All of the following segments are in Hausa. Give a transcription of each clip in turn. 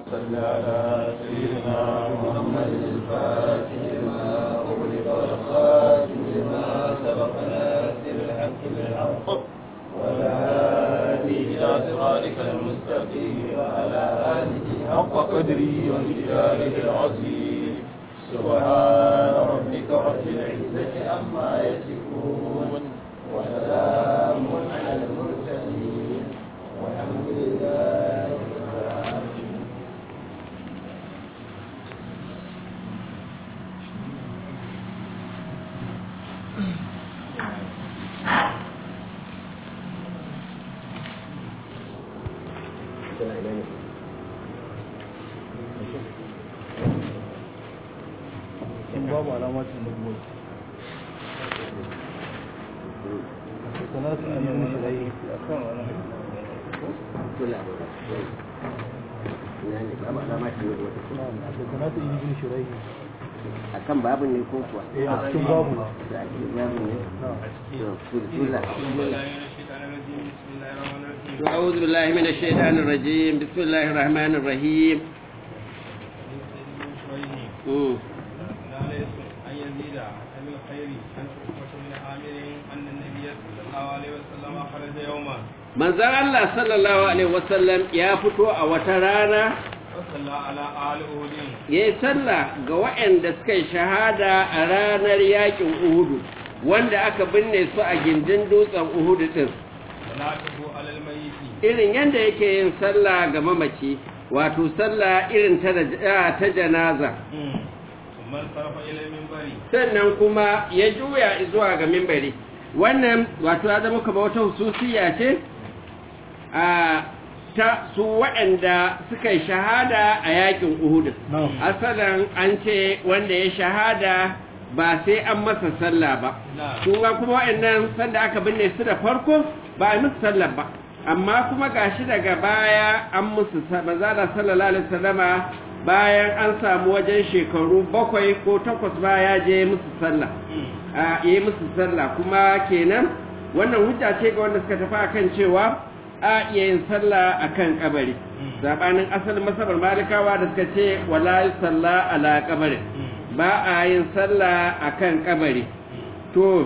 صل على سيدنا محمد الفاتح لما أغلق والخاتم لما سبق ناصر الحق بالحق والهادي إلى صراطك المستقيم وعلى آله حق قدره ومقداره العظيم سبحان ربك رب العزة عما يصفون وسلام على المرسلين والحمد لله رب العالمين in babu alamacin da kuma sanatu an yi mishi rai a kan wani sanatu an yi mishi rai akan babu ne ko kuwa eh a cikin babu da ake babu ne to kula أعوذ بالله من الشيطان الرجيم بسم الله الرحمن الرحيم مم. أن يزيد عن الخير عن عقبة بن عامر أن النبي صلى الله عليه وسلم خرج يوما manzon Allah sallallahu alaihi wasallam ya fito a wata rana وصلى على آل أهود ya yi sallah ga waɗanda suka yi shahada a ranar yakin Uhudu wanda aka binne su a gindin dutsen Uhudu din صلاته على الميت irin yadda yake yin sallah ga mamaci wato sallah irin ta da- ta janaza ثم انصرف إلى المنبر sannan kuma ya juya zuwa ga mimbari wannan wato ya zama kamar wata hususiya ce a ta su waɗanda suka yi shahada a yakin Uhud Na'am. asalin an ce wanda ya shahada ba sai an masa sallah ba نعم kuma kuma waɗannan sanda aka binne su da farko ba a yi musu sallah ba amma kuma gashi daga baya an musu sa- manzala sallallahu alaihi wasallama bayan an samu wajen shekaru bakwai ko takwas baya je musu sallah a yi musu sallah kuma kenan wannan hujja ce ga wanda suka tafi akan cewa a iya yin sallah akan kabari zabanin asalin masabar malikawa da suka ce wala salla ala kabari ba a yin sallah akan kabari to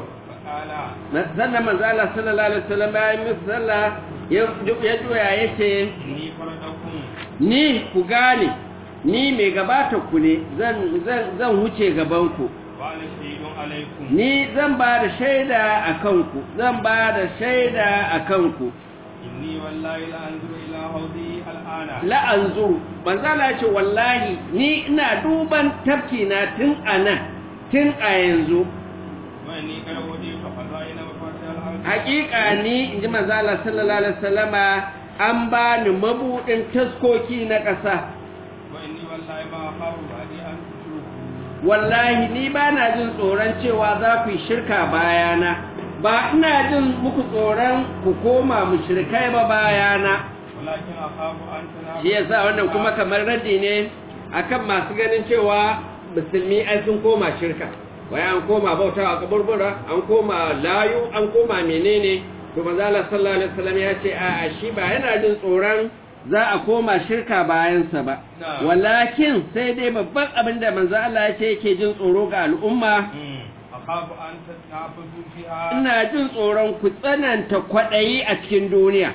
فقال sannan manzo Allah sallallahu alaihi wasallam bayan musu sallah ya ya juya yace إني فردكم ni ku gane ni mai gabata ku ne zan zan zan huce gaban ku وأنا شهيد عليكم ni zan ba da shaida a kanku zan ba da shaida a kanku إني والله لأنظر إلى حوضي الآن la'anzuru manzala ce wallahi ni ina duban tafki na tun a nan tun a yanzu وإني قد أوديت خزائن مفاتيح الأرض hakika ni in ji manzala sallallahu alaihi wasallama an ba ni mabudin taskoki na ƙasa وإني والله ما أخاف بعدي أن تشركوا wallahi ni ba na jin tsoron cewa za ku yi shirka bayana ba ina jin muku tsoron ku koma mushrikai ba bayana ولكن أخاف أن shi تنافسوا yasa wannan kuma kamar raddi ne akan masu ganin cewa musulmi ai sun koma shirka wai an koma bauta a kaburbura an koma layu an koma menene to manzo Allah sallallahu alaihi wasallam ya ce a a shi ba yana jin tsoron za a koma shirka bayansa ba Na'am. walakin sai dai babban abin da manzo Allah ya ce yake jin tsoro ga al'umma مم. أخاف أن تتنافسوا فيها ina jin tsoron ku tsananta kwaɗayi a cikin duniya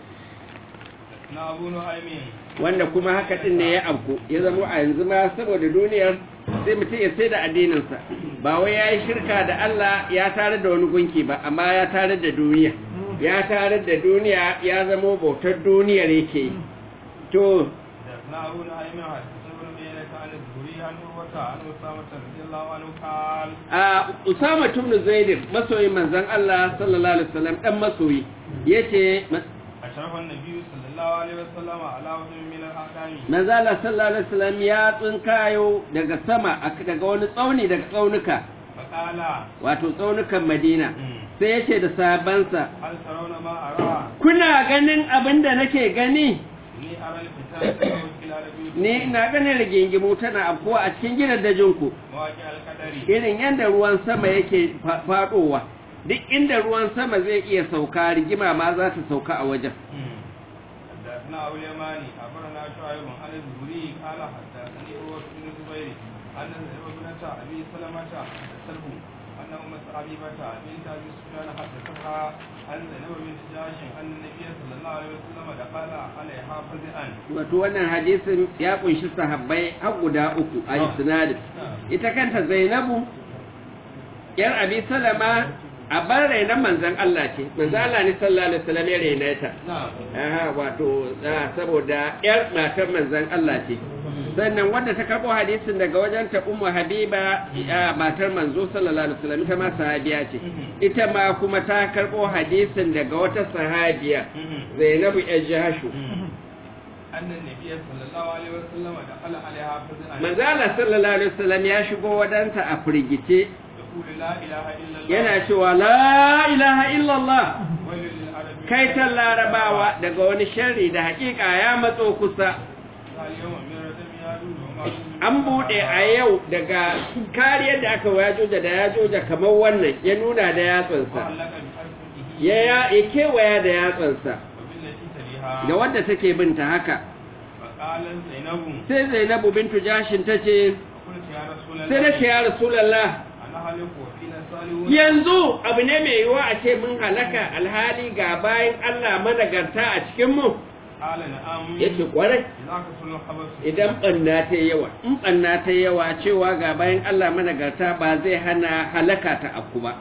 na abu nu'aymin wanda kuma haka din ne ya afku ya zama a yanzu ma saboda duniyar sai mutum ya sai da addininsa ba wai ya yi shirka da Allah ya tare da wani gunki ba amma ya tare da duniya ya tare da duniya ya zama bautar duniyar yake yi to na abu nu'aymin hadisi ibn bayyana an az-zuhri an urwata an usama radiyallahu anhu qala a Usama ibn Zaid masoyin manzon Allah sallallahu alaihi wasallam dan masoyi yace ashrafa an-nabiy sallallahu alaihi wasallam ala wajhin min al-aqami manzo Allah sallallahu alaihi wasallam ya tsinkayo daga sama ak- daga wani tsauni daga tsaunuka faqala wato tsaunukan Madina Mm. sai yace da sahabbansa hal tarawna ma ara kuna ganin abin da nake gani ni ara al-fitan wa kilal bi ni ina ganin rigingimu tana afkuwa a cikin gidan dajinku mawaqi al-qadari irin yadda ruwan sama yake fa- faɗowa duk inda ruwan sama zai iya sauka rigima ma za ta sauka a wajen حدثنا أبو اليماني أخبرنا شعيب عن الزهري قال حدثني عروة بن الزبير أن ابنة أبي سلمة حدثته أن أم حبيبة بنت أبي سفيان حدثتها أن زينب بنت جاش أن النبي صلى الله عليه وسلم دخل عليها فزعا wato wannan hadisin ya kunshi sahabbai har guda uku a isnadin ita kanta zainabu yar abi salama a bar rainan manzan Allah ce manzan Allah ne sallallahu alaihi wasallam ya raina ta نعم aha wato ah, saboda yar matar manzan Allah ce sannan wanda ta karbo hadisin daga wajen ta ummu habiba ah, matar manzo sallallahu alaihi wasallam ita ma sahabiya ce ita ma kuma ta karbo hadisin daga wata sahabiya zainabu yar jahashu أن النبي صلى الله عليه وسلم دخل عليها فزعا manzo Allah sallallahu alaihi wasallam ya shigo wadanta a firgice يقول لا إله إلا الله yana cewa la ilaha illallah ويل للعرب kaitan larabawa daga wani sharri da hakika ya matso kusa اليوم من ردم يادون وما an bude a yau daga kariyar da aka wajoja da yajoja kamar wannan ya nuna da yatsansa وعلق بحرفه ya ya ya kewaya da yatsansa وبالتي تليها da wadda take binta haka فقالت زينب sai zainabu bintu jashin ta ce فقلت يا رسول الله sai na ce ya rasulallah أنا هلك وفينا صالحون yanzu abu ne mai yiwuwa a ce mun halaka alhali ga bayan Allah managarta a cikinmu قال نعم ya ce kwarai إذا كسر الخبث idan ɓanna ta yawa in ɓanna ta yawa cewa ga bayan Allah managarta ba zai hana halaka ta afku ba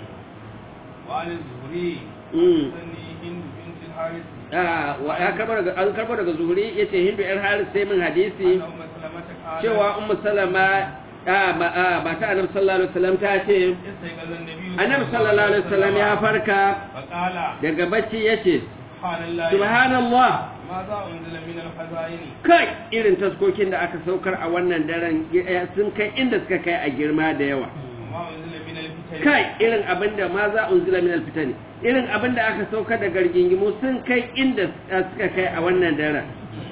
وعن الزهري Mm. سني هند بنت الحارث Ah, wa- ya karbo daga an karbo daga zuhuri yace hindu yar haris sai min hadisi أن أم سلمة قالت cewa ummu salama ah, ma ah, ba ta annabi sallallahu alaihi wasallam ta ce استيقظ النبي annabi sallallahu alaihi wasallam ya farka فقال daga bacci yace سبحان الله subhanallah ماذا أنزل من الخزائن kai irin taskokin da aka saukar a wannan daren eh, sun kai inda suka kai a girma da yawa وما أنزل من الفتن kai irin abin da ma za unzila min alfitani irin abin da aka saukar da gargingimu sun kai inda suka kai a wannan daren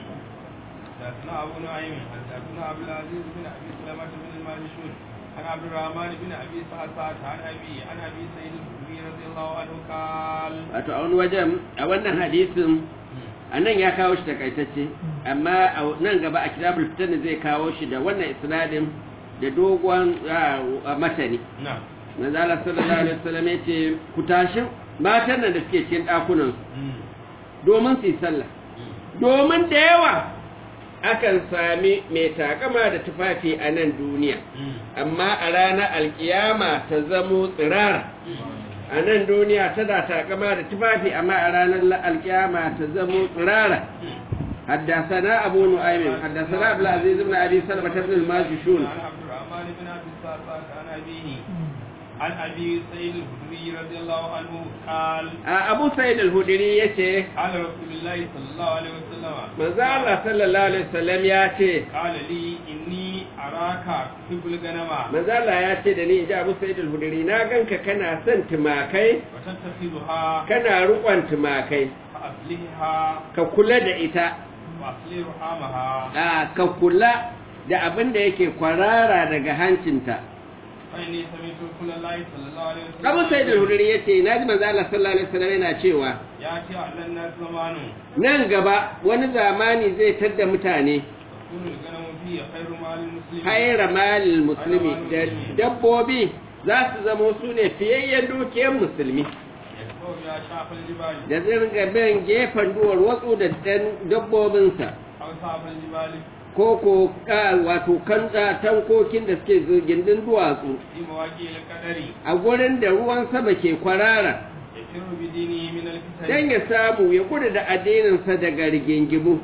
حدثنا أبو نعيم حدثنا عبد العزيز بن أبي سلمة بن الماجشون عن عبد الرحمن بن أبي سعسعة عن أبي عن أبي سعيد الخدري رضي الله عنه قال wato a wani wajen a wannan hadisin a nan ya kawo shi takaitacce amma a nan gaba a kitabul fitan zai kawo shi da wannan isnadin da dogon ah, matani نعم manzala sallallahu alaihi wasallam ya ce ku tashi matan nan da suke cikin ɗakunan domin su yi sallah domin da yawa akan sami mai takama da tufafi a nan duniya amma a ranar alkiyama ta zamo tsirara a nan duniya tana takama da tufafi amma a ranar alkiyama ta zamo tsirara حدثنا أبو نعيم حدثنا عبد العزيز بن أبي سلمة بن الماجشون عن عبد الرحمن بن أبي سعسعة عن أبيه عن أبي سعيد الخدري رضي الله عنه قال أبو سعيد الهدري يتي قال رسول الله صلى الله عليه وسلم manzo Allah sallallahu alaihi wasallam ya ce قال لي إني أراك تحب الغنم manzo Allah ya ce da ni inji Abu Sa'id al-Hudri na ganka kana son tumakai وتتخذها kana rukon tumakai فأصلحها ka kula da ita وأصلح رحامها a ka kula da abin da yake kwarara daga hancinta فإني سمعت رسول الله صلى الله عليه وسلم Abu Sa'id al-Hudri yace naji manzo Allah sallallahu alaihi wasallam yana cewa يأتي على الناس زمان nan gaba wani zamani zai tadda mutane تكون الغنم فيه خير مال المسلمين haira malil musulmi da dabbobi za su zama su ne fiyayyen dukiyar musulmi يتبع بها شعب الجبال da zirga bin gefen duwar watsu da dan dabbobinsa أو شعب الجبال ko ko ka wato kan tankokin da suke gindin duwatsu في مواقع القدر a gurin da ruwan sama ke kwarara يفر بدينه من الفتن dan ya samu ya gudu da addininsa daga rigingimu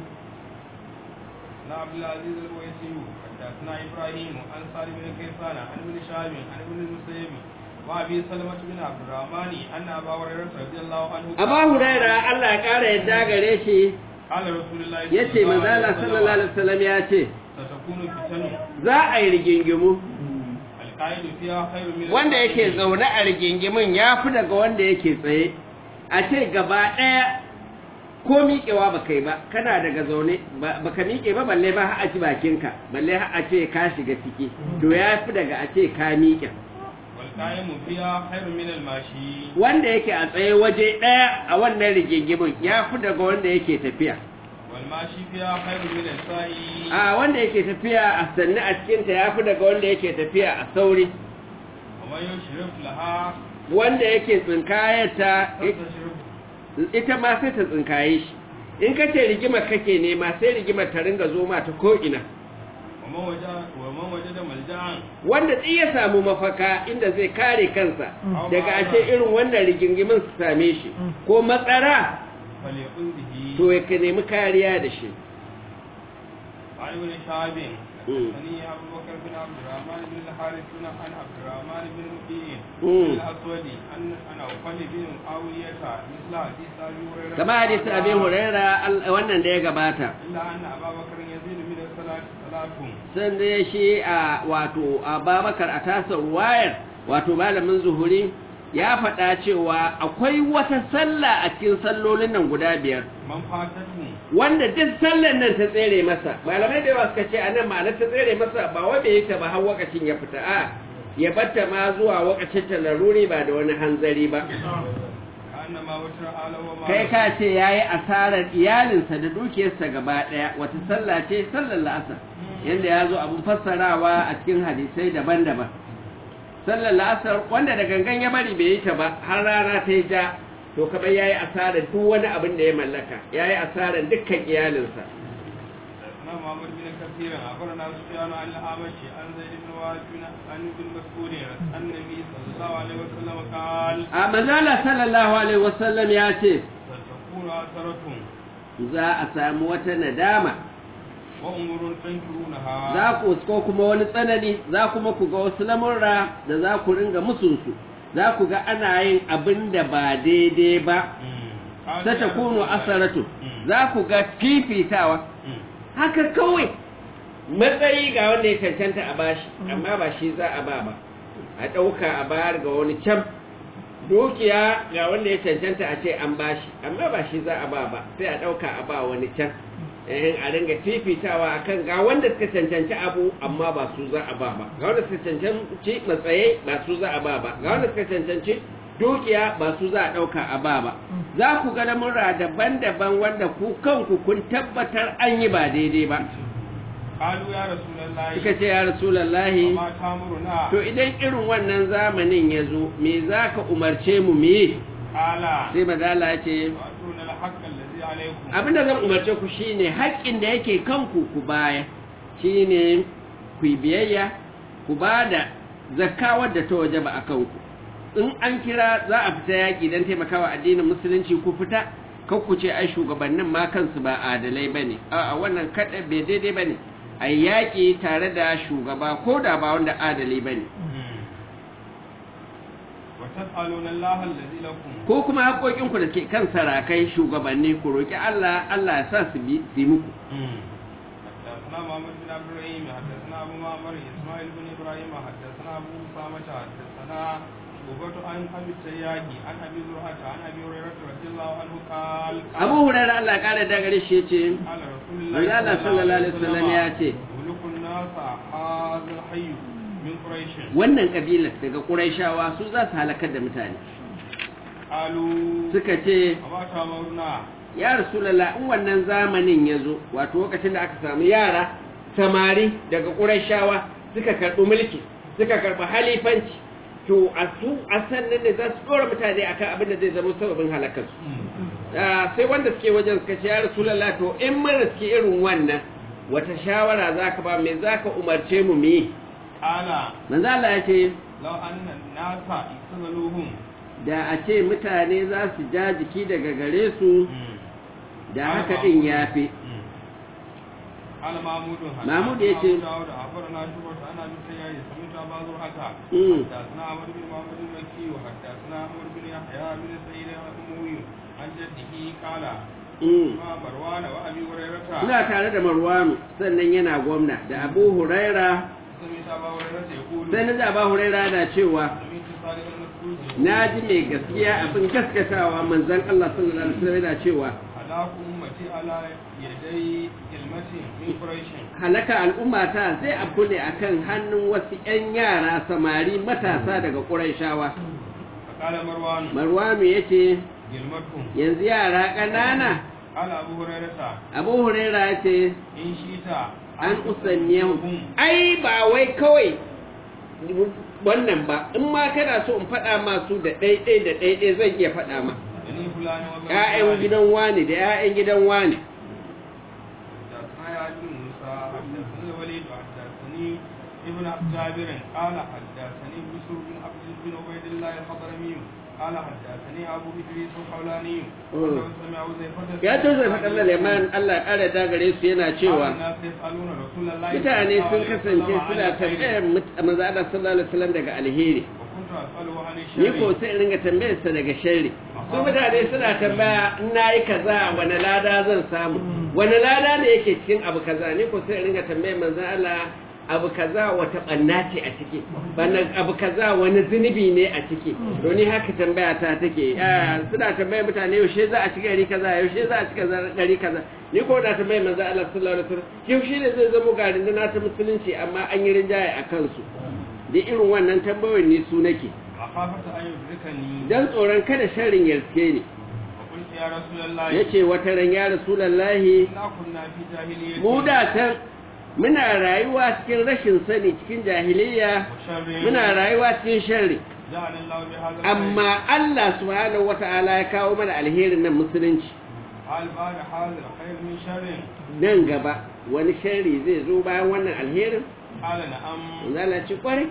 عن عبد العزيز الويسي حدثنا ابراهيم عن صالح بن كيسان عن ابن شهاب عن ابن المسيب وابي سلمة بن عبد الرحمن ان ابا هريرة رضي الله عنه Aba Huraira Allah ya kara yadda gare shi قال رسول الله yace manzo Allah sallallahu alaihi wasallam ya ce ستكون فتن za a yi rigingimu القائد فيها خير من wanda yake القائد. zaune a rigingimin ya fi daga wanda yake tsaye a ce gaba ɗaya ko miƙewa ba kai ba kana daga zaune ba ka miƙe ba balle ba har a ci bakinka balle har a ce ka shiga ciki to ya fi daga a ce ka miƙe والقائم فيها خير من الماشي wanda yake a tsaye waje ɗaya a wannan rigingimin ya fi daga wanda yake tafiya والماشي فيها خير من السائي a wanda yake tafiya a sannu a cikinta ya fi daga wanda yake tafiya a sauri ومن يشرف لها wanda yake tsinkayarta تستشرف ita ma sai ta tsinkaye shi in ka ce rigimar kake nema sai rigimar ta ringa zo ma ta ko'ina ومن وجد ومن وجد ملجأ wanda tsi ya samu mafaka inda zai kare kansa daga ashe irin wannan rigingimin su same shi ko matsara فليقل به to ya ka nemi kariya da shi عن ابن شهاب مم. حدثني ابو بكر بن عبد الرحمن بن الحارث بن عن عبد الرحمن بن مبين مم. الاسود ان انا وقال بن معاويه مثل حديث ابي هريره kama hadisi abin huraira al- wannan da ya gabata الا ان ابا بكر يزيد من الصلاه صلاتهم san da shi a wato a babakar a tasar wayar wato malamin zuhuri ya faɗa cewa akwai wata sallah a cikin sallolin nan guda biyar من فاتته wanda duk sallan nan ta tsere masa malamai da yawa suka ce a nan ma'ana ta tsere masa ba wanda ya ta ba har wakacin ya fita a ya batta ma zuwa wakacin ta laruri ba da wani hanzari ba كانما وتر على وما kai ka ce ya yi asarar iyalinsa da dukiyarsa gaba ɗaya wata sallah ce sallar la'asar yadda ya zo abin fassarawa a cikin hadisai daban-daban sallar la'asar wanda da gangan ya bari bai yi ta ba har rana ta yi ja to kamar ya yi asarar duk wani abin da ya mallaka ya yi asarar dukkan iyalinsa حدثنا محمد بن كثير اخبرنا سفيان عن الاعمش عن زيد بن وهب عن ابن مسعود عن النبي صلى الله عليه وسلم قال a mazala sallallahu alaihi wasallam ya ce ستكون اثرة za a samu wata nadama وامور تنكرونها za ku ko kuma wani tsanani za kuma ku ga wasu lamurra da za ku ringa musunsu za ku ga ana yin abin da ba daidai ba ta ta kuno asaratu za ku ga fifitawa haka kawai matsayi ga wanda ya cancanta a bashi amma ba shi za a ba ba a ɗauka a bayar ga wani can dukiya ga wanda ya cancanta a ce an bashi amma ba shi za a ba ba sai a ɗauka a ba wani can eh a ringa fifitawa akan ga wanda suka cancanci abu amma ba su za a ba ba ga wanda suka cancanci matsayi ba su za a ba ba ga wanda suka cancanci dukiya ba su za a ɗauka a ba ba za ku ga lamurra daban-daban wanda ku kanku kun tabbatar an yi ba daidai ba قالوا يا رسول الله suka ce ya rasulallahi وما تامرنا to idan irin wannan zamanin ya zo me za ka umarce mu mu yi قال sai madala ya ce واتون الحق الذي عليكم abinda zan umarce ku shine haƙƙin da yake kanku ku baya shine ku yi biyayya ku ba da zakka wadda ta waje ba a kanku in an kira za a fita yaƙi don taimakawa addinin musulunci ku fita kan ku ce ai shugabannin ma kansu ba adalai ba ne a wannan kaɗa bai daidai ba ne a yaƙi tare da shugaba ko da ba wanda adali ba ne وتسألون الله الذي لكم ko kuma haƙoƙinku da ke kan sarakai shugabanni ku roƙi Allah Allah ya sa su bi su yi muku حدثنا محمد بن عبد الرحيم حدثنا ابو معمر اسماعيل بن ابراهيم حدثنا ابو اسامه حدثنا شعبة عن ابي التياجي عن ابي زرعه عن ابي هريره رضي الله عنه قال Abu Hurairah Allah ya kare da gare shi yace قال رسول Manzo Allah sallallahu alaihi wasallam ya ce ملك الناس هذا الحي من قريش wannan kabilar daga Qurayshawa su za su halakar da mutane قالوا suka ce وما تامرنا ya Rasulullah in wannan zamanin ya zo wato lokacin da aka samu yara samari daga Qurayshawa suka karɓi mulki suka karɓi halifanci to a su a sannan ne za su ɗora mutane akan abin da zai zama sababin halakarsu Ah, sai wanda suke wajen suka ce ya rasulallah to in mun riski irin wannan wata shawara za ka ba me za ka umarce mu mu yi قال manzo Allah ya ce لو ان الناس اقتتلوهم da a ce mutane za su ja jiki daga gare su da haka din yafi قال محمود محمود يتي. داود أخبرنا شعبة عن أبي التياجي سمعت أبا زرعة مم. حدثنا عمرو بن محمد المكي وحدثنا عمرو بن يحيى بن سعيد الأموي عن جده قال Mm. ما مروان وأبي هريرة ina tare da Marwanu sannan yana gwamna da Abu Huraira سمعت أبا هريرة يقول sai na ji Abu Huraira na cewa سمعت صالح المسعود na ji mai gaskiya abin gaskatawa manzon Allah sallallahu alaihi wasallam yana cewa هلاك أمتي على يدي كلمة من قريش halaka al'ummata zai abu ne akan hannun wasu 'yan yara samari matasa daga ƙuraishawa فقال مروان marwanu ya ce كلمتهم yanzu yara ƙanana قال أبو هريرة abu huraira ya ce إن شئت an usanniyahu ai ba wai kawai wannan ba in ma kana so in faɗa masu da ɗaiɗai da ɗaiɗai zan iya faɗa ma بني فلان وبني ‘ya'yan فلان. gidan wani da ‘ya'yan gidan wani حدثنا يا ابن موسى حدثني الوليد حدثني ابن جابر قال حدثني بشر بن عبد بن عبيد الله الحضرمي قال حدثني ابو ادريس الحولاني انه سمع زيفة ya to zai faɗa Leman Allah ya ƙara da gare su yana cewa الناس يسالون رسول الله mutane sun صلى الله عليه kasance وسلم عن suna الخير. tambayar mut- manzo Allah sallallahu alaihi wasallam daga alheri وكنت اساله عن ni ko الشر sai in ringa tambayar sa daga sharri su mutane suna tambaya in nayi kaza wani lada zan samu wani lada ne yake cikin abu kaza ni ko sai in ringa tambayar manzo Allah abu kaza wata banna ce a ciki bana abu kaza wani zunubi ne a ciki to ni haka tambaya ta take Ah, suna tambayar mutane yaushe za a ci gari kaza yaushe za a ci kaza gari kaza ni ko da tambayar manzo Allah sallallahu alaihi wasallam yaushe ne zai zama garin da na ta musulunci amma an yi rinjaye a kansu da irin wannan tambayoyin ni su nake مخافة أن يدركني dan tsoron kada sharrin ya riske ni وقلت يا رسول الله yace wata ran ya rasulullahi إنا كنا في جاهلية mu da can muna rayuwa cikin rashin sani cikin jahiliyya وشر muna rayuwa cikin sharri جعل الله بهذا الخير. amma Allah subhanahu wata'ala ya kawo mana alherin nan musulunci هل بعد هذا الخير من شر nan gaba wani sharri zai zo bayan wannan alherin قال نعم zala ci kwarai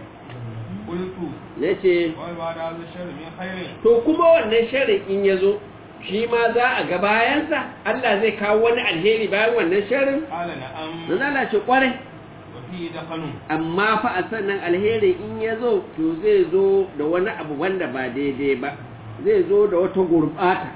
قلت nace وهل بعد هذا الشر من خير to kuma wannan sharrin in ya zo shi ma za a ga bayansa Allah zai kawo wani alheri bayan wannan sharrin قال نعم zala ci kwarai وفيه دخل amma fa a sannan alheri in ya zo to zai zo da wani abu wanda ba daidai ba zai zo da wata gurbata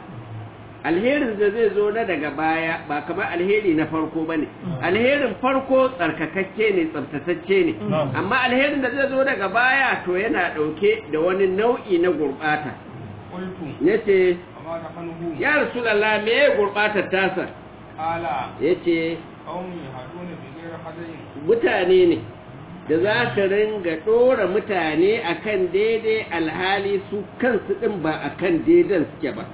alherin da zai zo na daga baya ba kamar alheri na farko ba ne alherin farko tsarkakakke ne tsabtatacce ne amma alherin da zai zo daga baya to yana ɗauke da wani nau'i na gurbata قلت ya ce وما دخله ya rasulallah me ya gurbatar tasa قال ya ce قوم يهدون بغير هدي mutane ne da za ka ringa ɗora mutane akan daidai alhali su kansu ɗin ba akan daidan suke ba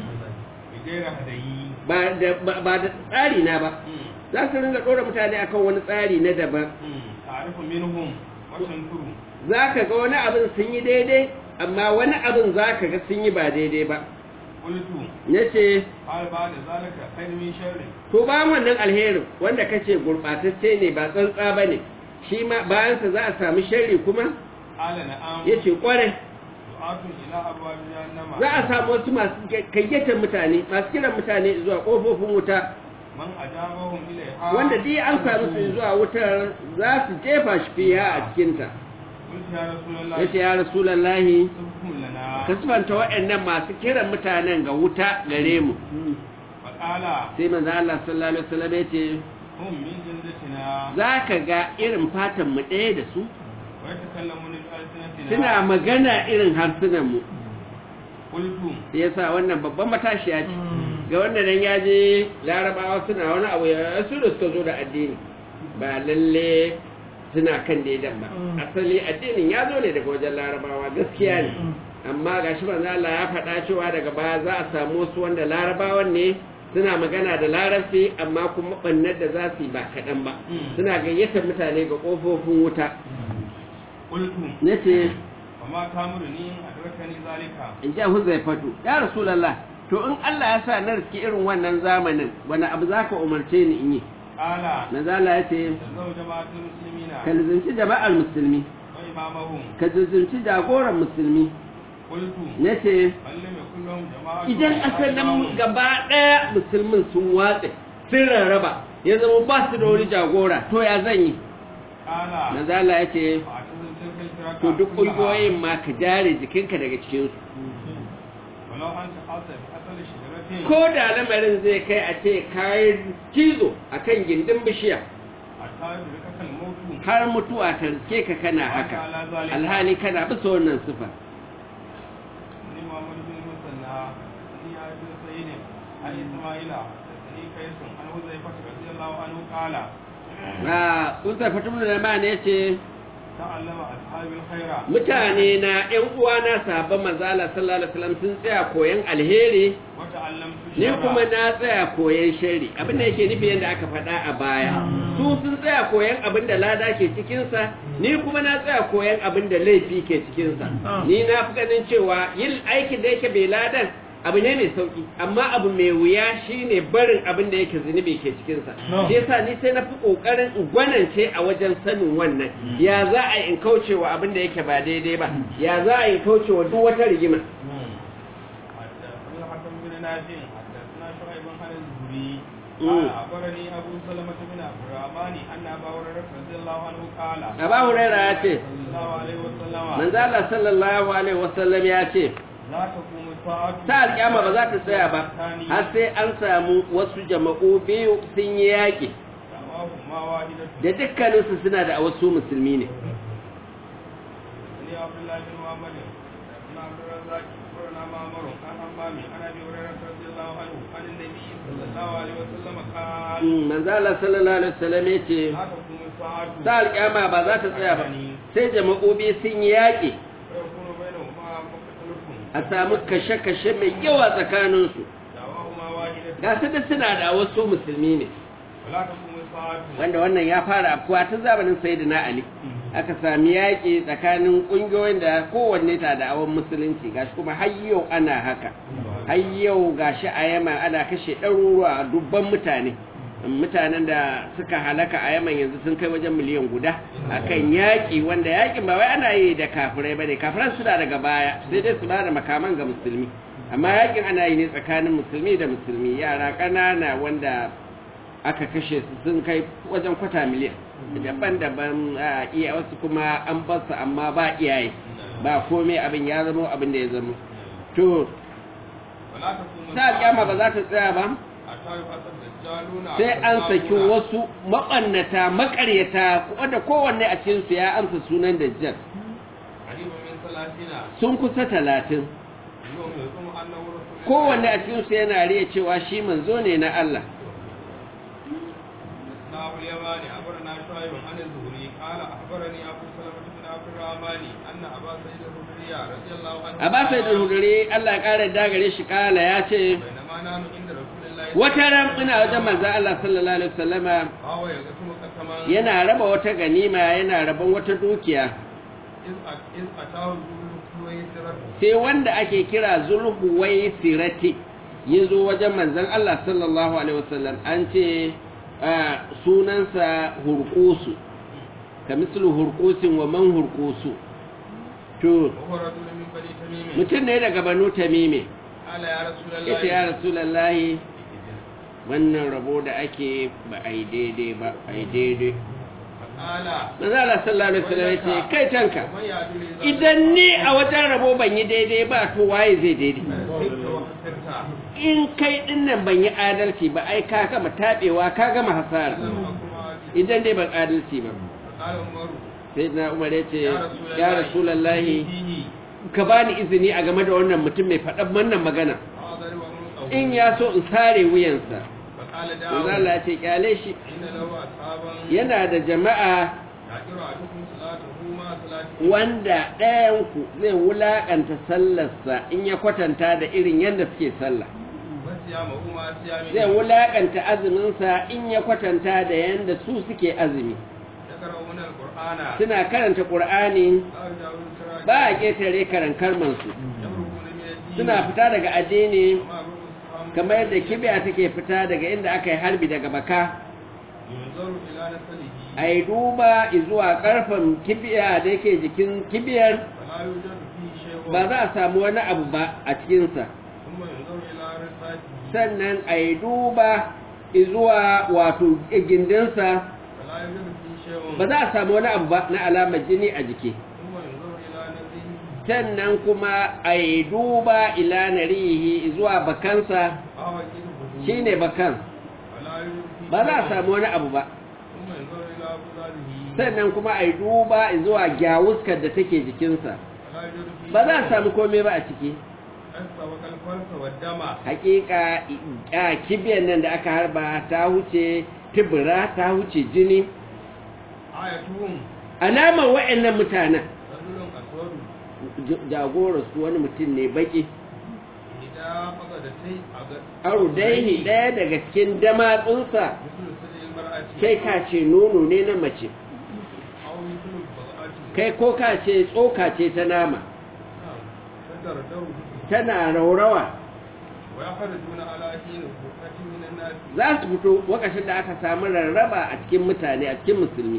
بغير هدي ba da ba- ba da tsari na ba za su ringa ɗora mutane akan wani tsari na daban تعرف منهم وتنكر za ka ga wani abin sun yi daidai amma wani abin za ka ga sun yi ba daidai ba قلت ya ce هل بعد ذلك خير من شر to ba wannan alherin wanda kace gurɓatacce ne ba tsantsa ba ne shi ma bayansa za a sami sharri kuma قال نعم ya ce ƙwarai دعاة إلى أبواب جهنم za a samu wasu masu kayyatar mutane masu kiran mutane zuwa ƙofofin wuta من أجابهم إليها wanda dai an samu su zuwa wutar za su jefa shi fiya a cikinta قلت يا رسول الله ya ce ya rasulallahi سبكم لنا ka sifanta waɗannan masu kiran mutanen ga wuta gare mu فقال sai manzo Allah sallallahu alaihi wasallam ya ce هم من جلدتنا za ka ga irin fatan mu ɗaya da su ويتكلمون بألسنتنا suna magana irin harsunan mu قلت ya sa wannan babban matashiya ce ga wanda nan ya je larabawa suna wani abu ya su da suka zo da addini ba lalle suna kan daidan ba asali addinin ya zo ne daga wajen larabawa gaskiya ne amma ga shi manzo Allah ya faɗa cewa daga baya za a samu wasu wanda larabawan ne suna magana da larabci amma kuma bannar da za su yi ba kaɗan ba suna gayyatar mutane ga ƙofofin wuta قلت nace وما تامرني إن أدركني ذلك in ji huzaifatu ya rasulallah to in Allah ya sa na riski irin wannan zamanin wani abu za ka umarce ni in yi قال manzala ya ce تلزم جماعة المسلمين ka lizinci jama'ar musulmi وإمامهم ka lizinci jagoran musulmi قلت na ce من لم يكن لهم جماعة idan asalin gaba ɗaya musulmin sun watse sun rarraba ya zama ba su da wani jagora to ya zan yi قال manzala ya ce فاعتزل تلك الفرق to duk كلها. ƙungiyoyin ma ka jare jikinka daga cikinsu ولو أنت حاصل بأصل شجرة ko da lamarin zai kai a ce kayan cizo a kan gindin bishiya حتى يدركك الموت har mutuwa ta riske ka kana haka على ذلك alhali kana bisa wannan sifa ni Muhammad bin Musanna ni ya bin Sayyid an Isma'ila ni kai sun an Huzaifa radiyallahu anhu qala a kun sai fatu da ma ne ce وتعلم أصحاب الخير mutane na ƴan uwana sahabban manzo Allah sallallahu alaihi wasallam sun tsaya koyan alheri وتعلمت ni الشر kuma na tsaya koyan shari abin da yake nufi yadda aka faɗa a baya su sun tsaya koyan abin da lada ke cikinsa ni kuma na tsaya koyan abin da laifi ke cikinsa ni na fi ganin cewa yin aikin da yake bai ladan abu ne mai sauki amma abu mai wuya shine barin abin da yake zunubi ke cikinsa shi yasa ni sai na fi kokarin in gwanance a wajen sanin wannan ya za a yi in kaucewa abin da yake ba daidai ba ya za a yi kaucewa duk wata rigima حدثنا الحكم بن نافع حدثنا شعيب عن الزهري مم. قال أخبرني أبو سلمة بن عبد الرحمن أن أبا هريرة رضي الله عنه قال Aba Huraira ya ce, صلى الله عليه وسلم manzo Allah sallallahu alaihi wasallam ya ce لا تقوم الساعة ta alƙiyama ba za ta tsaya ba har sai an samu wasu jama'u biyu sun yi yaƙi دعواهما واحدة da dukkaninsu suna da wasu musulmi ne لي عبد الله بن محمد بن عبد الرزاق أخبرنا معمر عن حمام عن أبي هريرة رضي الله عنه عن النبي صلى الله عليه وسلم قال Mm, manzo Allah sallallahu alaihi wasallam ya ce لا تقوم الساعة ta alƙiyama ba za ta tsaya ba sai jama'u biyu sun yi yaƙi ويكون بينهما مقتلكم a samu kashe-kashe mai yawa tsakaninsu دعواهما واحدة ga su duk suna da wasu musulmi ne ولا تقوم الساعة wanda wannan ya fara afkuwa tun zamanin sayyidina ali aka sami yaƙi tsakanin ƙungiyoyin da kowanne ta da awon musulunci gashi kuma har yau ana haka har yau gashi a yaman ana kashe ɗaruruwa dubban mutane mutanen da suka halaka a yaman yanzu sun kai wajen miliyan guda akan yaƙi wanda yaƙin ba wai ana yi da kafirai ba ne kafiran suna daga baya sai dai su ba da makaman ga musulmi amma yaƙin ana yi ne tsakanin musulmi da musulmi yara ƙanana wanda aka kashe su sun kai wajen kwata miliyan daban-daban a iya wasu kuma an basu amma ba iyaye ba komai abin ya zama abin da ya zama to ولا تقوم ta alƙyama ba za ta tsaya ba حتى يبعث الدجالون sai an saki كذابون wasu maɓannata maƙaryata wanda kowanne a cikinsu ya amsa sunan dajjal قريبا من ثلاثين sun kusa talatin يوم يزعم أنه رسول الله kowanne a cikinsu yana riya cewa shi manzo ne na Allah ناب اليماني أخبرنا شعيب عن الزهري قال أخبرني أبو سلمة بن عبد الرحمن أن أبا سعيد الخدري رضي الله عنه a ba sai da hudure Allah ya ƙara dagare shi kala ya ce بينما نحن عند رسول الله wata ran ina wajen manzo Allah sallallahu alaihi wasallama فهو يقسم قسما yana raba wata ganima yana raban wata dukiya إذ أت- إذ أتاه ذو الكويسرة sai wanda ake kira zulhuwai sirati ya zo wajen manzon Allah sallallahu alaihi wasallam an ce ah, sunansa hurkusu ka mislu hurkusin wa man hurkusu to وهو رجل من بني تميم mutum ne daga banu tamime قال يا رسول الله ita ya rasulallahi wannan rabo da ake ba a yi daidai ba a yi daidai فقال manzo Allah sallallahu alaihi wasallam ya ce kai tanka ومن يعدل إذا idan ni a wajen rabo ban yi daidai ba to waye zai daidai كذبت وخسرت in kai din nan ban yi adalci ba ai ka gama tabewa ka gama hasara لم أكن عادلا. idan dai ban adalci ba فقال عمر sai na umar ya ce يا رسول ya الله rasulallahi فيه ka bani izini a game da wannan mutum mai faɗan wannan magana فأضرب عنقه. in ya so in sare wuyansa فقال manzo داود Allah ya ce kyale shi إن له أصحابا yana da jama'a يعجر أحدكم صلاته مع صلاته wanda ɗayanku zai wulaƙanta sallarsa in ya kwatanta da irin yadda suke sallah وصيامه مع صيامه zai wulaƙanta azuminsa in ya kwatanta da yadda su suke azumi يقرؤون القرآن suna karanta ƙur'ani لا يجاوز سراج ba a ƙetare karankarmansu يمرقون من الدين suna fita daga addini وما رؤوس الصحابة kamar yadda kibiya take fita daga inda aka yi harbi daga baka ينظر إلى نسله a yi duba zuwa ƙarfen kibiya da yake jikin kibiyar فلا يوجد فيه شيء ba za a samu wani abu ba a cikinsa ثم ينظر إلى رصاته sannan a yi duba zuwa wato gindinsa فلا يوجد فيه شيء ba za a samu wani abu ba na alamar jini a jiki ثم ينظر إلى نزله sannan kuma a yi duba ila narihi zuwa bakansa فهو جلده shine bakan فلا يوجد فيه ba za a شيء. samu wani abu ba ثم ينظر إلى أبصاره sannan kuma a yi duba zuwa gyawuskar da take jikinsa فلا يوجد فيه ba za a شيء. samu komai ba a ciki أسبق الفرس والدم hakika a kibiyar nan da aka harba ta huce tibira ta huce jini آيتهم alamar wa'annan mutanen rajulun aswadu jagoransu wani mutum ne baki idan faga da tai a ga arudaihi ɗaya daga cikin damatsunsa mislu sajil mar'ati kai ka ce nono ne na mace aw mislu bagati kai ko ka ce tsoka ce ta nama tadar daru tana raurawa wa yakhrujuna ala hin fuqatin min an-nas za su fito wakashin da aka samu rarraba a cikin mutane a cikin musulmi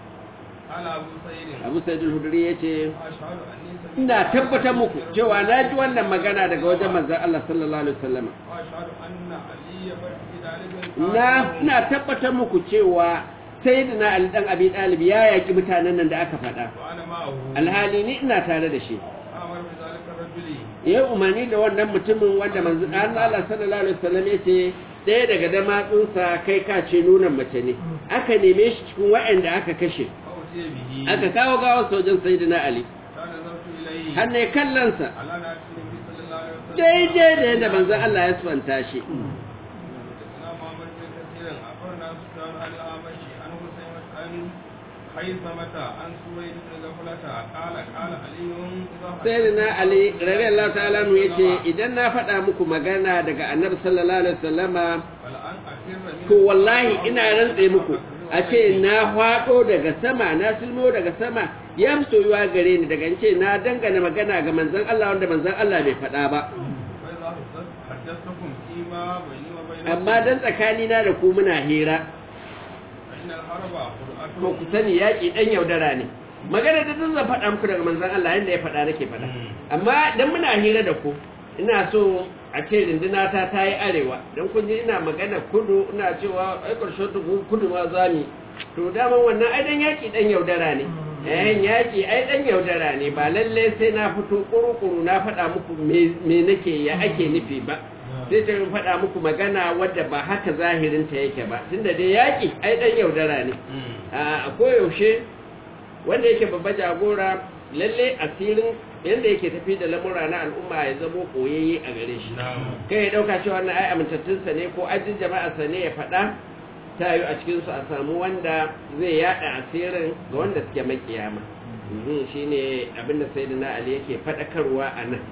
ala abu sayyidin abu sa'idul hudri ya ce ashhadu anni sami'tu ina tabbatar muku cewa na ji wannan magana daga wajen manzon Allah sallallahu alaihi wasallam wa ashhadu anna aliyya barki dalibin na ina tabbatar muku cewa sayyidina Ali dan Abi Talib ya yaki mutanen nan da aka faɗa wa ana ma'ahu alhali ni ina tare da shi amar bi zalika rajuli ya umarni da wannan mutumin wanda manzon Allah sallallahu alaihi wasallam ya ce ɗaya daga damatsunsa kai ka ce nunan mace ne aka neme shi cikin waɗanda aka kashe fa utiya bihi aka kawo gawar sojan sayyidina Ali kana zartu ilayhi har ne kallonsa ala na nabi sallallahu alaihi wasallam daidai da yadda manzon Allah ya swanta shi حدثنا محمد بن كثير أخبرنا سفيان عن الأعمش عن حسين عن خيثمة عن سويد بن غفلة قال قال علي إذا sai na Ali radiyallahu ta'ala nu yace idan na faɗa muku magana daga Annabi sallallahu alaihi wasallama فلأن أفر من to wallahi ina rantse muku a ce na faɗo daga sama na silmo daga sama ya fi soyuwa gare ni daga in ce na dangana magana ga manzon Allah wanda manzon Allah bai faɗa ba فإذا حدثتكم فيما بيني وبينكم amma dan tsakanina da ku muna hira فإن الحرب to قرآن ku sani yaƙi ɗan yaudara ne magana da zan faɗa muku daga manzon Allah yadda ya faɗa nake faɗa amma dan muna hira da ku ina so a ce rinduna ta ta yi arewa don kun ji ina magana kudu ina cewa ai ƙarshen tuku kudu ma za mu to daman wannan ai dan yaƙi ɗan yaudara ne yayin yaƙi ai ɗan yaudara ne ba lalle sai na fito ƙuru-ƙuru na faɗa muku me- me nake ya ake nufi ba sai ta faɗa muku magana wadda ba haka zahirinta yake ba tunda dai yaƙi ai ɗan yaudara ne a koyaushe wanda yake babba jagora lalle asirin yadda yake tafi da lamura na al'umma ya zamo koyayye a gare shi kai ya dauka cewa wannan ai amintattunsa ne ko ajin jama'arsa ne ya faɗa ta yi a cikinsu a samu wanda zai yada asirin ga wanda suke makiyama shi ne abinda sai na ali yake faɗakarwa a nan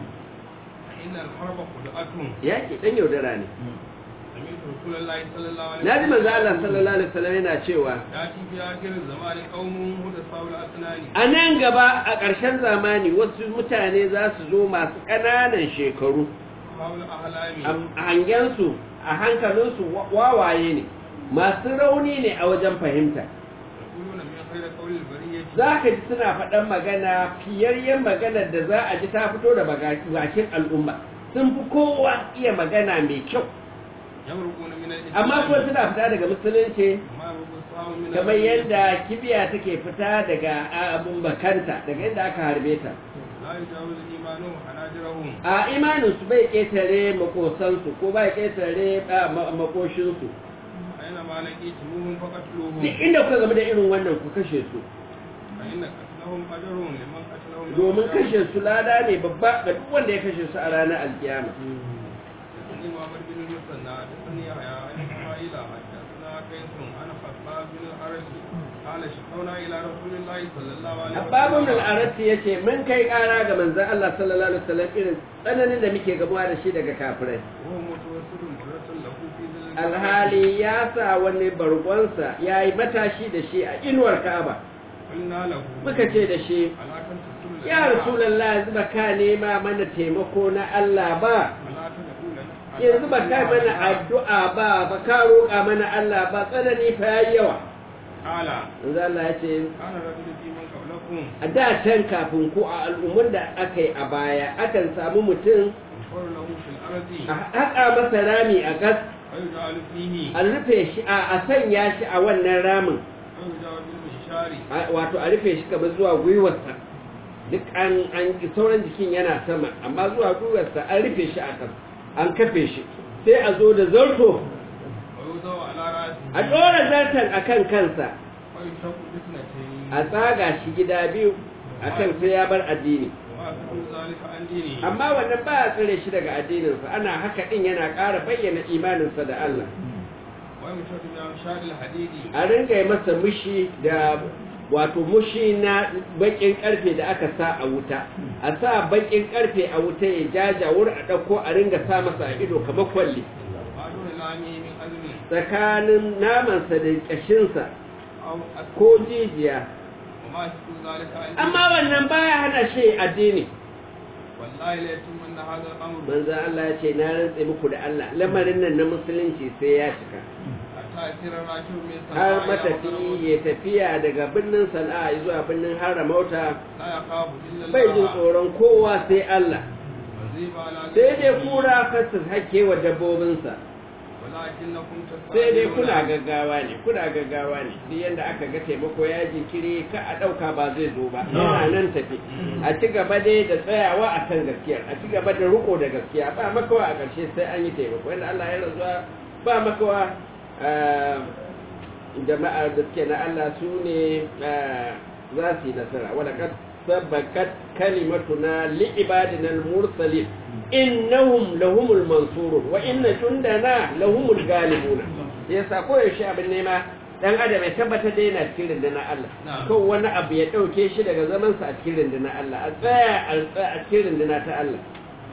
فإن الحرب قرآن yaƙi ɗan yaudara ne سمعت رسول الله صلى الله عليه na ji manzo Allah sallallahu alaihi wasallam yana cewa يأتي في آخر الزمان قوم حدثاء الأسنان a nan gaba a ƙarshen zamani wasu mutane za su zo masu ƙananan shekaru حول أحلام a hangensu a hankalinsu wa- wawaye ne masu rauni ne a wajen fahimta يقولون من خير قول البرية za ka ji suna faɗan magana fiyayyen maganar da za a ji ta fito da baga- bakin al'umma sun fi kowa iya magana mai kyau يمرقون من الإسلام amma kuma suna fita daga musulunci ما يمرق الصحاب من kamar الغي. yadda kibiya take fita daga abun bakanta daga inda aka harbe ta لا يجاوز إيمانهم حناجرهم a imaninsu bai ƙetare makosansu ko bai ƙetare a, ma- makoshinsu أينما لقيتموهم فقتلوهم duk inda kuka zama da irin wannan ku kashe su فإن قتلهم أجر لمن قتلهم يوم domin القيامة. kashe su lada ne babba ga duk wanda ya kashe su a ranar alkiyama حدثني محمد بن المثنى حدثني يحيى عن إسماعيل حدثنا قيس عن خطاب بن الحرس قال شكونا إلى رسول الله صلى الله عليه Abbabun al'arati ya ce, Mun kai ƙara ga manzan Allah sallallahu Alaihi wasallam irin tsananin da muke gamuwa da shi daga kafirai. وهو متوسل مرة له في ظل Alhali ya sa wani bargonsa ya yi matashi da shi a inuwar Ka'aba. قلنا له Muka ce da shi, ألا تنتصر لنا Ya Rasulallah yanzu ba ka nema mana taimako na Allah ba, ألا تدعو لنا yanzu ba ka mana addu'a ba, ba ka roƙa mana Allah ba, tsanani fa ya yawa. قال Yanzu Allah ya ce, كان رجل في من قبلكم a da can kafin ku a al'ummar da aka yi a baya akan samu mutum يغفر له في الأرض a haƙa masa rami a gas ويجعل فيه a rufe shi a a sanya shi a wannan ramin ويجعل بالمنشار a- wato a rufe shi kamar zuwa gwiwarsa duk an an sauran jikin yana sama amma zuwa gwiwarsa an rufe shi a kan an kafe shi sai a zo da zarto ويوضع على رأسه a ɗora zartan a kan kansa ويشق بسنتين a tsaga shi gida biyu a kan sai ya bar addini وأكثر ذلك عن دينه amma wannan ba a tsire shi daga addininsa ana haka ɗin yana ƙara bayyana imaninsa da Allah ويمشط بأمشار الحديد a ringa yi masa mushi da wato mushi na bakin karfe da aka sa a wuta a sa bakin karfe a wuta ya jajawur a ɗauko a ringa sa masa a ido kamar kwalli ما دون لامه من أذن tsakanin namansa da ƙashinsa أو أسفل ko jijiya وما يشكو ذلك عندي amma wannan baya hana shi addini والله ليتمن هذا الأمر manzo Allah ya ce na rantse muku da Allah lamarin nan na musulunci sai ya cika حتى يسير الراكب من har صنعاء إلى matafi وطنه ya tafiya daga birnin sana'a zuwa birnin haramauta لا يخاف إلا bai jin الله tsoron kowa sai Allah وزيب على sai dai ذنبه. kura kasu hake wa dabbobinsa ولكنكم sai dai تستعجلون kuna gaggawa ne kuna gaggawa ne duk yanda aka ga taimako ya jinkiri ka a ɗauka ba zai zo ba yana nan tafi a ci gaba dai da tsayawa a kan gaskiya a ci gaba da riko da gaskiya ba makawa a ƙarshe sai an yi taimako yadda Allah ya rantsuwa ba makawa ah, jama'ar da suke na Allah su ne ah, za su yi nasara wadda kad sabakat kalimatuna li'ibadina al-mursalin innahum lahumul mansurun wa inna jundana lahumul galibuna yasa ko yaushe abin nema dan adam ya tabbata da yana cikin rundunar Allah Na'am. ko wani abu ya dauke shi daga zaman sa a cikin rundunar Allah a tsaya a tsaya a cikin rundunar ta Allah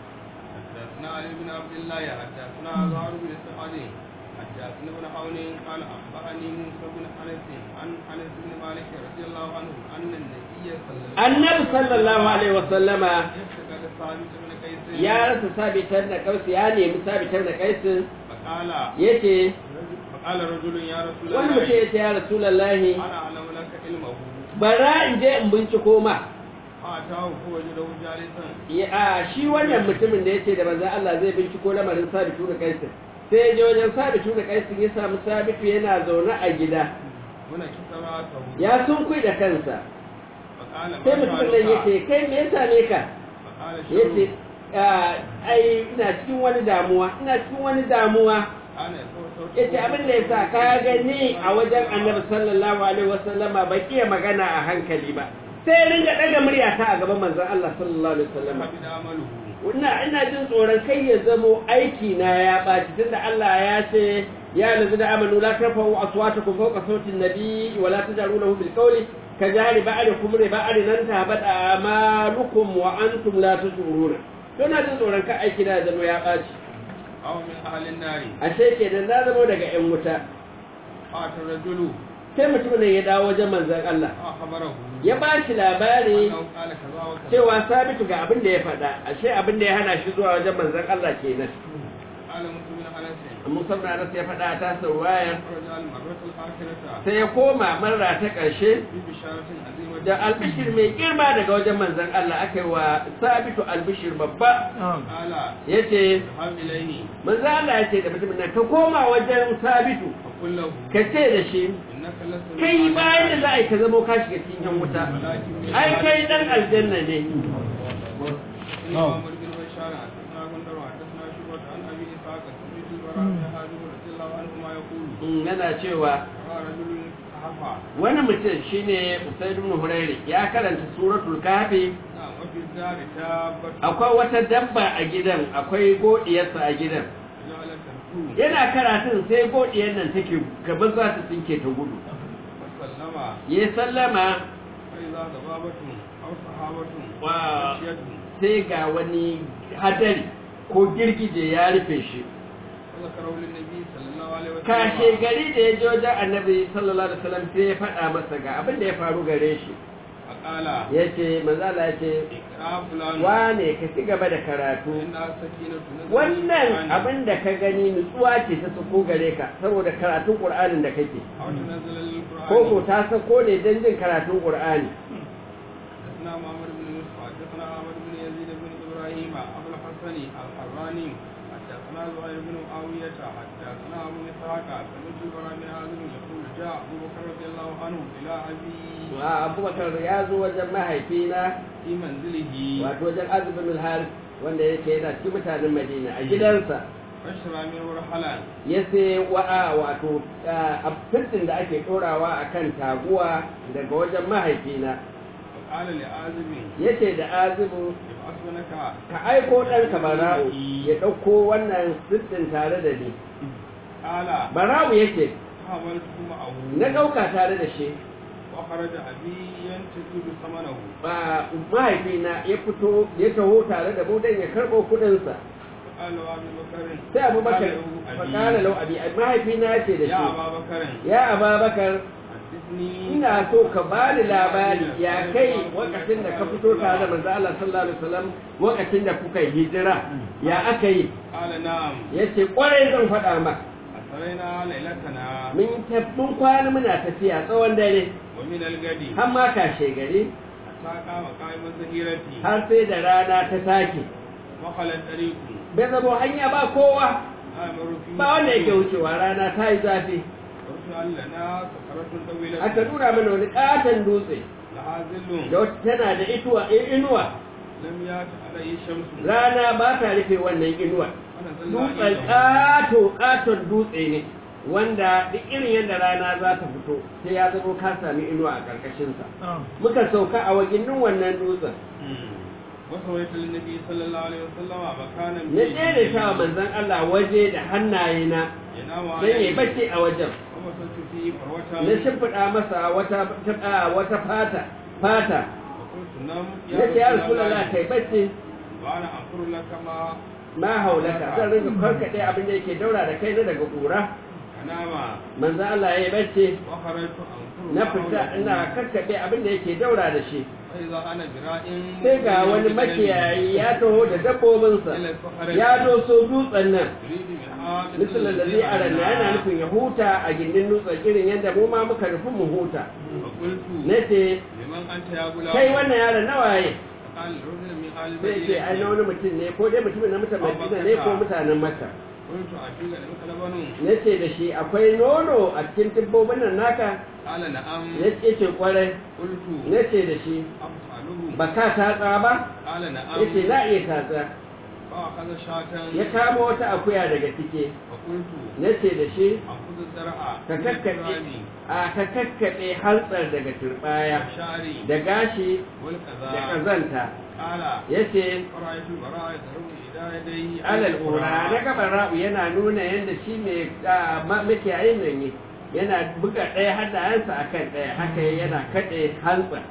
حدثنا علي بن عبد الله حدثنا زهر بن سعد حدثنا ابن حول قال اخبرني موسى بن انس عن انس بن مالك رضي الله عنه ان النبي صلى الله عليه annabi sallallahu alaihi wasallama يفتقد ثابت بن قيس ya rasa sabitar da kausi ya nemi sabitar da kaisin فقال yace فقال رجل يا رسول wani mutum الله yace ya rasulullahi انا اعلم لك علمه bara in je in binciko ma فاتاه فوجده جالسا Ya- a shi wannan mutumin da ya ce da manzan Allah zai binciko lamarin sabitu da kaisin sai ya je wajen sabitu da kaisin ya samu sabitu yana zaune a gida هنا كسراته ya sunkui da kansa فقال sai ما mutumin nan ya ce شأنك kai me ya same ka فقال ya ce شر ai ina cikin wani damuwa ina cikin wani damuwa انا يسوع ya ce abin da ya sa ka gani a wajen annabi sallallahu alaihi wasallama ba iya magana a hankali ba sai ya ringa ɗaga muryata a gaban manzon Allah sallallahu alaihi wasallama فبدا عمله ina ina jin tsoron kai ya zamo aiki na ya ɓaci tunda Allah ya ce ya lazu da amanu la tarfa'u aswatakum fawqa sautin nabi wa la taj'alu lahu bil qawli ka jari ba'dikum li ba'din nan tabat amalukum wa antum la tashuruna to na jin tsoron kai aiki na ya zamo ya ɓaci أو من أهل النار ashe kenan na zamo daga ƴan wuta فات الرجل sai mutumin nan ya dawo wajen manzon Allah أخبره ya ba shi labari أنه قال كذا وكذا cewa sabitu ga abin da ya faɗa ashe abin da ya hana shi zuwa wajen manzon Allah kenan قال مسلم بن أنس Musa bin Anas ya faɗa ta sauwayar رجع المرة الآخرة sai ya koma marra ta ƙarshe ببشارة عظيمة da albishir mai girma daga wajen manzon Allah aka yi wa sabitu albishir babba قال ya ce اذهب إليه manzon Allah ya ce da mutumin nan ka koma wajen sabitu فقل له ka ce da shi إنك لست من kai أهل bayan da النار، za a yi ka zamo ka shiga cikin yan wuta ولكن من ai أهل kai dan aljanna ne حدثني محمد بن بشار حدثنا غندر حدثنا شعبة عن أبي إسحاق سمعت البراء بن حازم رضي الله عنهما يقول Mm, yana cewa رأى رجل صحفا wani mutum shine Usaid ibn Hurairi ya karanta suratul kafi نعم وفي الدار دابة akwai wata dabba a gidan akwai godiyarsa a gidan جعلت تركوه yana karatun sai godiyar nan take gaba za ta tsinke ta gudu وسلم ya sallama فإذا ضبابة أو صحابة Wa- غشيته sai ga wani hadari ko girgije ya rufe shi فذكره للنبي صلى الله عليه وسلم kashe gari da ya je wajen annabi sallallahu alaihi wasallam sai ya faɗa masa ga abin da ya faru gare shi فقال ya ce manzala ya ce اقرأ فلان wane ka ci gaba da karatu إنها سكينة نزلت wannan بالقرآن abin da ka gani nutsuwa ce ta sako gare ka saboda karatun qur'anin da kake أو تنزل القرآن ko ko ta sako ne don jin karatun qur'ani حدثنا معمر بن يوسف حدثنا أحمد بن يزيد بن إبراهيم أبو الحسن الحراني حدثنا زهير بن معاوية حدثنا أبو إسحاق سمعت البراء بن عازم يقول جاء أبو بكر رضي الله عنه إلى أبي wa abubakar ya zo wajen mahaifina في منزله wato wajen azubin al wanda yake yana cikin mutanen madina a gidansa فاشترى منه رحلا ya sai wa'a wato abin da ake ɗorawa a kan taguwa daga wajen mahaifina فقال لعازم ya ce da azubu ابعث لك ka aiko ɗanka bara'u ya ɗauko wannan sittin tare da ni قال bara'u ya ce حملته معه na ɗauka tare da shi وخرج أبي ينتقد ثمنه ba mahaifina ya fito ya taho tare da mu dan ya karɓo kuɗinsa قال أبي بكر sai abubakar قال له أبي fakala lau abi mahaifina ya ce da يا shi أبا بكر ya ababakar حدثني ina so ka bani labari ya kai wakacin da ka fito tare da manzo Allah sallallahu alaihi wasallam wakacin da kuka yi hijira ya aka yi قال نعم yace kwarai zan faɗa ma أسرينا ليلتنا mun tafi mun kwana muna tafiya tsawon dare ومن الغد har ma kashe gari حتى قام قائم الظهيرة har sai da rana ta sake وخل الطريق bai zamo hanya ba kowa آمر في ba wanda yake wucewa rana ta yi zafi ورسل لنا سكرة طويلة aka nuna mana wani katon dutse لها ظل da wata tana da ituwa inuwa لم يأت عليه شمس rana ba ta rufe wannan inuwa ونزلنا dutsen عنده ƙato ƙaton dutse ne wanda duk irin yadda rana za ta fito sai ya zama ka sami inuwa a ƙarƙashinsa muka sauka a waginin wannan dutsen وسويت للنبي صلى الله عليه وسلم مكانا na tsere ta wa manzon Allah waje da hannayena ينام don ya عليه bacci a wajen ومسلت فيه فروة na shimfiɗa masa wata ta- wata fata fata وقلت نم na ce ya rasulallah kai bacci وأنا أنظر لك ما ma haulaka zan rinka karkaɗe abin da yake daura da kai na daga ƙura أنام manzon Allah ya yi bacci وخرجت أنظر na ما fita حولك. ina karkaɗe abin da yake daura da shi فإذا أنا براء sai ga wani makiyayi ya taho da dabbobinsa ya doso dutsen nan يريد بها misalin da zai aranna yana nufin ya huta a gindin dutsen irin yadda mu ma muka nufi mu huta فقلت na ce لمن أنت يا غلام kai wannan yaron nawaye قال رجل من آل sai ce ai na المدينة wani mutum ne ko dai mutumin na mutan madina ne ko mutanen makka قلت أتيك لك لبن na ce da shi akwai nono a cikin dabbobin nan naka قال نعم ya ce ce kwarai قلت na ce da shi أفعله ba ka tatsa ba قال ya نعم ce za a iya tatsa فأخذ شاة ya kama wata akuya daga cike فقلت na ce da shi أخذ الزرع ka من kakkaɓe التراب a ka kakkaɓe hantsar daga turbaya والشعر da gashi da والكذا ƙazanta قال ya ce فرأيت البراء يضرب إلى يديه alal ƙura na gaban ra'u yana nuna yadda shi mai makiyayin nan ne yana buga ɗaya hannayensa a kan ɗaya haka yana kaɗe hantsa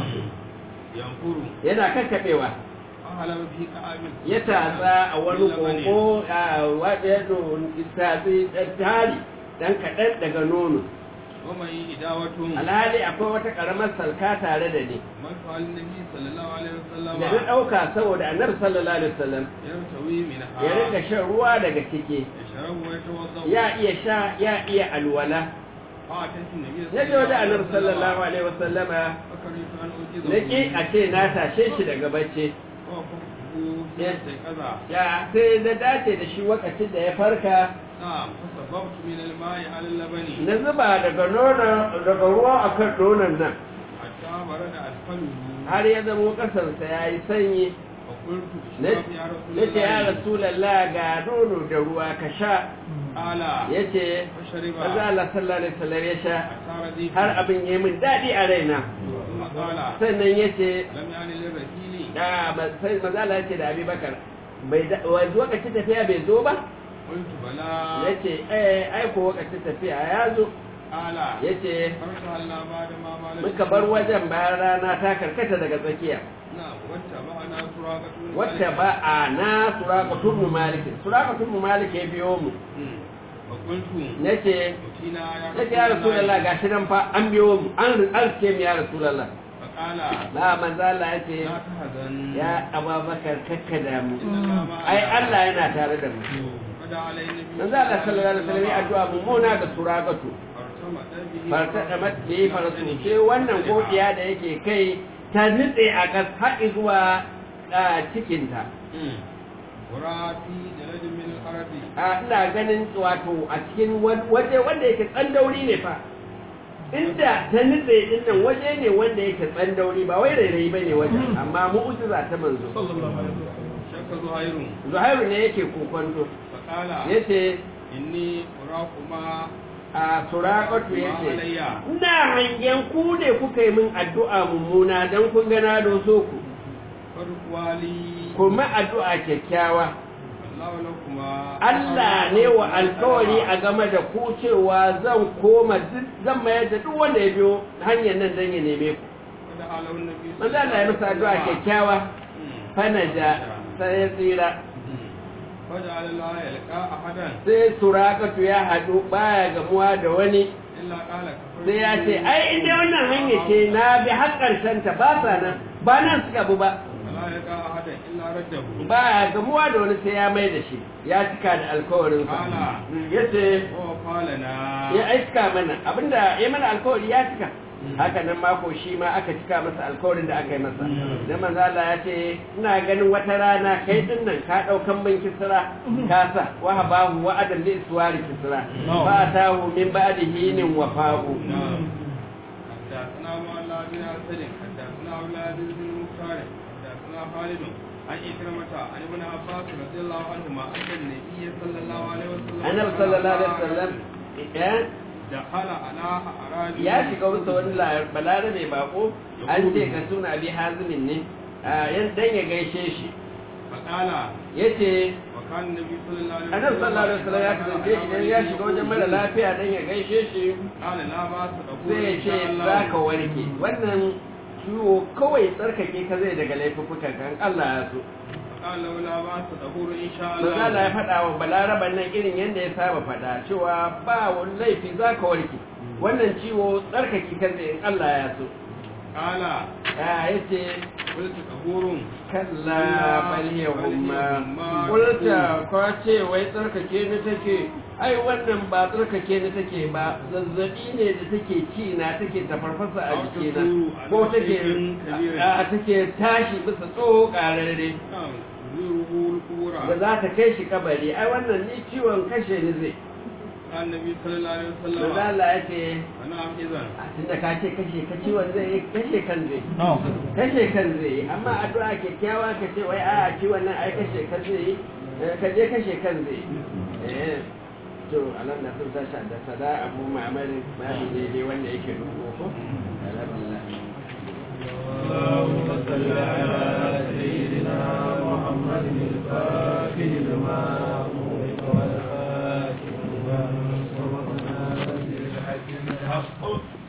ينفر yana kakkaɓewa فهلم في كعب ya tatsa a wani ƙoƙo a waɗanda tatsi tari ɗan kaɗan daga nono ومن إداوة alhali akwai wata ƙaramar salka tare da ni من فعل النبي صلى الله عليه وسلم da na ɗauka saboda annabi sallallahu alaihi wasallam يرتوي منها ya rinka shan ruwa daga ciki يشرب ويتوضأ ya iya sha ya iya alwala فأتيت النبي na je wajen annabi sallallahu alaihi wasallama فكرهت أن أوجزه na ƙi a ce na tashe shi daga bacci ووقفته في كذا ya sai na dace da shi wakacin da ya farka نعم فصببت من الماء على اللبن na zuba daga nonon daga ruwa akan nonon nan حتى برد أسفله har ya zamo ƙasarsa ya yi sanyi فقلت na اشرب يا رسول ce ya الله rasulallah ga nono da ruwa ka sha قال ya ce فشرب maza Allah sallallahu alaihi wasallam ya sha حتى رضيت har abin ya min daɗi a raina ثم قال sannan ya ce لم يعني للرسيل da sai maza Allah ya ce da Abubakar bai da wanzu wakacin tafiya bai zo ba قلت بلى ya ce eh ai ko wakacin tafiya ya zo قال ya ce فرسلنا بعد ما مالك muka bar wajen bayan rana ta karkata daga tsakiya نعم واتبعنا سراقة بن wacce مالك. ba a na surakatun mu maliki surakatun mu maliki ya biyo mu مم. فقلت nace أتينا يا nace ya rasulullah gashi nan fa an biyo mu an alke mu ya rasulullah فقال ba manzo Allah ya ce لا تحزن ya ababakar kakkada mu إن الله معنا ai Allah yana tare da mu فدعا عليه النبي manzo Allah sallallahu alaihi wasallam ya addu'a mummuna ga surakatu فارتمت به farta da matsi farsu sai wannan godiya da yake kai ta nutse a kas har zuwa ah, cikinta مم. ورأى في جلد من الأرض a ina ganin wato a cikin wa- waje wanda yake tsandauri ne fa inda ta nutse din nan waje ne wanda yake tsandauri ba wai rairayi ba ne wajen amma mu'ujiza ta manzo شك زهير zuhairu ne yake kokonto فقال yace إني أراكما a surakatu yace alayya. ina hangen ku ne kuka yi min addu'a mummuna dan kun ga na doso ku فرقوالي kuma addu'a kyakkyawa الله لكما Allah ne wa alkawari a game da ku cewa zan koma duk zan mayar da duk wanda ya biyo hanyar nan dan ya neme ku ودعا له النبي manzo Allah ya masa addu'a kyakkyawa fanaja sai ya tsira وجعل الله يلقى أحدا sai surakatu ya haɗu baya gamuwa da wani إلا قال كفرت sai ya ce ai inda wannan hanya ce na bi har ƙarshen ta ba sa nan ba nan suka bu ba ولا يلقى أحدا إلا رده baya gamuwa da wani sai ya mai da shi ya cika da alkawarinsa Ala. ya ce ووفى لنا ya aika mana abinda ya mana alkawari ya cika haka nan mako shi ma aka cika masa alkawarin da aka yi masa da manzo Allah ya ce ina ganin wata rana kai din nan ka daukan min kisra ka sa wa habahu wa adam li iswari kisra fa atahu min ba'di hinin wa fa'u نعم حدثنا معلا بن أسد حدثنا أولاد بن مختار حدثنا خالد عن إكرمة عن ابن عباس رضي الله عنهما أن النبي صلى الله عليه وسلم annabi sallallahu alaihi wasallam eh, دخل على أعرابي ya shiga wuta wani la- balarabe bako an ce ka suna bi hazimin ne ah, yan dan ya gaishe shi فقال yace وكان النبي صلى الله عليه annabi sallallahu alaihi wasallam ya kasance idan ya shiga wajen mara lafiya dan ya gaishe shi قال لا بأس تقول sai ya إن ce شاء الله za ka warke wannan ciwo kawai tsarkake ka zai daga laifukan kan Allah ya so قال له لا بأس تقول إن شاء Manzala الله ya faɗa wa balaraban nan irin yadda ya saba faɗa cewa ba wani laifi za ka warke wannan ciwo tsarkake ka zai in Allah ya so قال ya yace قلت تقول kalla bal yahumma kulta ko ce wai tsarkake ni take ai wannan ba tsarkake ni take ba zazzabi ne da take ci na take tafarfasa a jikina ko take a take tashi bisa tsoho kararre نعم زوره القبور da za ta kai shi kabari ai wannan ni ciwon kashe ni zai قال النبي صلى الله عليه manzo وسلم Allah ya ce أنا إذا a tunda ka ce kashe ka ciwon zai yi kashe kan zai kashe kan zai yi amma addu'a kyakkyawa ka ce wai a ciwon nan ai kashe kan zai yi eh, ka je kashe kan zai yi eh to alam na sun tashi da sada abu ma'amarin babu daidai wanda yake dubo ko alhamdulillah اللهم صل على سيدنا محمد الفاتح لما أغلق والخاتم لما سبق ناصر الحق بالحق